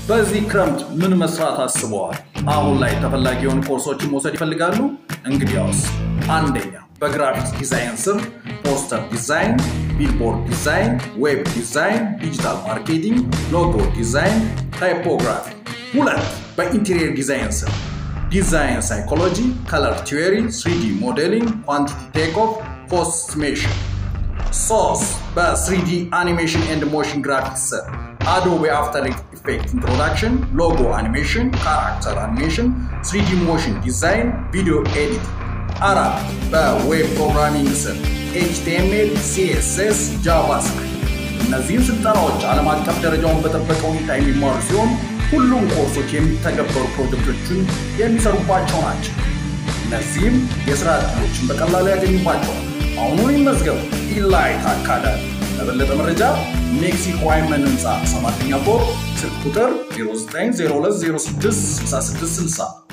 በዚህ ክረምት ምን መስራት አስበዋል? አሁን ላይ ተፈላጊ የሆኑ ኮርሶችን መውሰድ ይፈልጋሉ? እንግዲያውስ አንደኛ በግራፊክስ ዲዛይን ስር ፖስተር ዲዛይን፣ ቢልቦርድ ዲዛይን፣ ዌብ ዲዛይን፣ ዲጂታል ማርኬቲንግ፣ ሎጎ ዲዛይን፣ ታይፖግራፊ። ሁለት በኢንቴሪየር ዲዛይን ስር ዲዛይን ሳይኮሎጂ፣ ከለር ቲዮሪ፣ ስሪዲ ሞዴሊንግ፣ ኳንቲቲ ቴክ ኦፍ፣ ፖስት ኤስቲሜሽን። ሶስት በስሪዲ አኒሜሽን ኤንድ ሞሽን ግራፊክስ ስር አዶቤ አፍተር ኢፌክት ኢንትሮዳክሽን፣ ሎጎ አኒሜሽን፣ ካራክተር አኒሜሽን፣ ስሪዲ ሞሽን ዲዛይን፣ ቪዲዮ ኤዲቲንግ። አራት በዌብ ፕሮግራሚንግ ስር ኤችቲኤምኤል፣ ሲኤስኤስ፣ ጃቫስክሪፕት። እነዚህም ስልጠናዎች ዓለም አቀፍ ደረጃውን በጠበቀ ሁኔታ የሚማሩ ሲሆን ሁሉም ኮርሶች የሚተገበሩ ፕሮጀክቶችን የሚሰሩባቸው ናቸው። እነዚህም የስራ ዕድሎችን በቀላሉ ያገኙባቸዋል። አሁኑን ይመዝገቡ። ኢላይት አካዳሚ። ለበለጠ መረጃ ሜክሲኮ ዋይመን ህንፃ ሰባተኛ ፎቅ ስልክ ቁጥር 0902066660